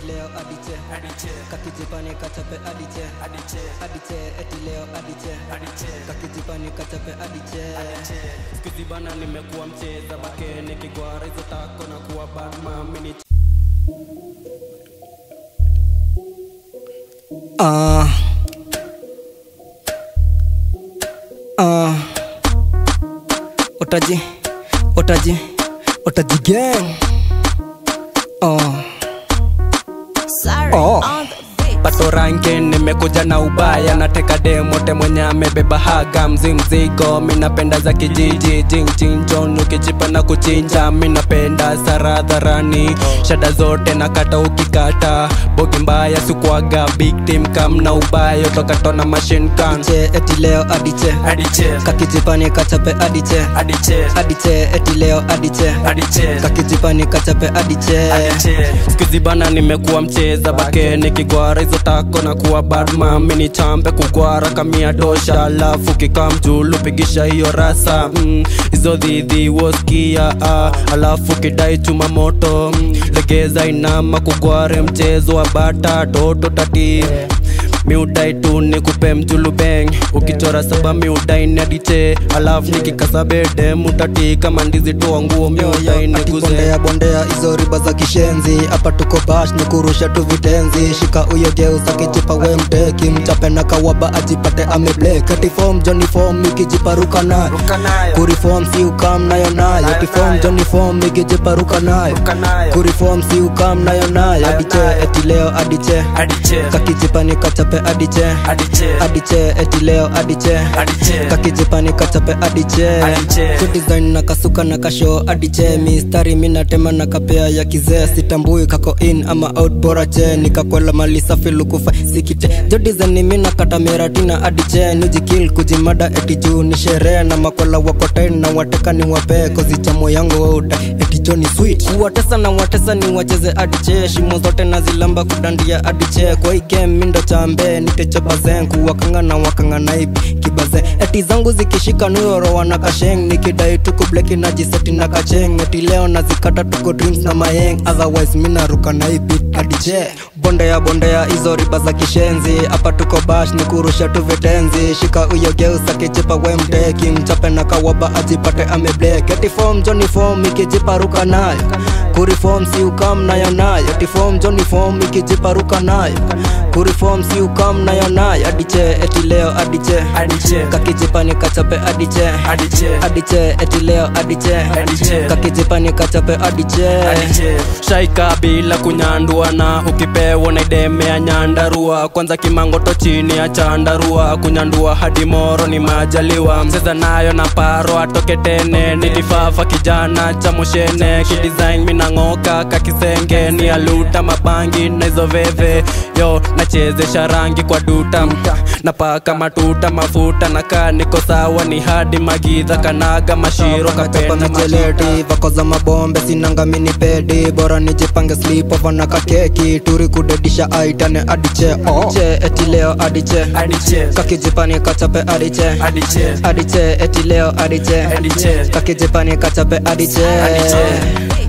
leo adiche kakijipani kachape adiche adiche eti leo adiche kakijipani kachape adiche skuzi bana nimekuwa mcheza bake nikigwara hizo tako na kuwa batman mini Ah. Ah. Otaji, otaji, otaji gang. Oh. Sorry, Oh. on the beat. pato ranke nimekuja na ubaya nateka demote mwenye amebeba haga mzi mzigo minapenda za kijiji jingjinjon ukichipa na kuchinja minapenda saradharani shada zote nakata ukikata bogi mbaya sikuaga big team kam na ubaya tokatona machine gun Che eti leo adiche. adiche Kakijipani kachape adiche. adiche Adiche eti leo adiche. adiche Kakijipani kachape adiche. skuzi bana nimekuwa mcheza bake nikigwara hizo tako na kuwa badman mini chambe kugwara kamia tosha alafu kikamjulu pigisha hiyo rasa mm, hizo dhidhi woskia ah, alafu kidai chuma moto mm, legeza inama kugware mchezo wa bata toto tati miudai tu nikupe mjulu beng ukichora saba miudai nadiche alafu nikikasabede mutati kama ndizi toa nguo miudai niguze bondea bondea hizo riba za kishenzi hapa tuko bash ni kurusha tu vitenzi shika uyo geuza kijipa we mteki mchape na kawaba ajipate ameblek ati form joni form ikijiparuka nayo kurifom si ukam nayo nayo ati form joni form ikijiparuka nayo kurifom si ukam nayo nayo adiche eti leo adiche kakijipani kachape adiche adiche eti leo adiche kakijipani kachape adiche Adiche. Good design na kasuka na kasho adiche mistari minatema na kapea ya kizee sitambui kako in ama out bora che nikakwela mali safi lukufa sikite jo design mina kata meratina adiche nujikil kujimada eti juu ni sherehe na makwela wakotain na wateka ni wape kozi chamo yangu wauda eti jo ni sweet watesa na watesa ni wacheze adiche shimo zote na zilamba kudandia adiche kwa hii game mindo chambe nitecho bazen kuwakanga na wakanga naibi kibaze eti zangu zikishika nuyoro wana kasheng nikidai tuku bleki na jiseti na kacheng eti leo nazikata tuko drinks na mayeng otherwise minaruka naibi adiche bondea bondea hizo riba za kishenzi hapa tuko bash ni kurusha tu vitenzi shika uyo geusa kijipa we mteki mchape na kawaba ajipate ameblek eti form joni form ikijiparuka nayo kurifom si ukam nayo nayo eti form joni form ikijiparuka nayo kurifom si ukam nayo nayo adiche eti leo adiche kakijipani kachape adiche adiche eti leo adiche Adiche. kakijipani kachape adiche shaika bila kunyandua na ukipewa na idemea nyandarua kwanza kimangoto chini ya chandarua kunyandua hadi moro ni majaliwa mcheza nayo na paro atoke tene nilifafa kijana cha moshene kidesign minang'oka kakisenge ni aluta mabangi na hizo veve yo nachezesha rangi kwa duta napaka matuta mafuta na kaa niko sawa ni hadi magidha kanaga mashiro Chapa kapenda mashiro micheleti vako za mabombe sinanga mini pedi bora nijipange slipova na kakeki turi kudedisha aitane adiche oh. che eti leo adiche Adiche. kakijipani kachape adiche Adiche. adiche eti leo adiche Adiche. kakijipani kachape adiche Adiche.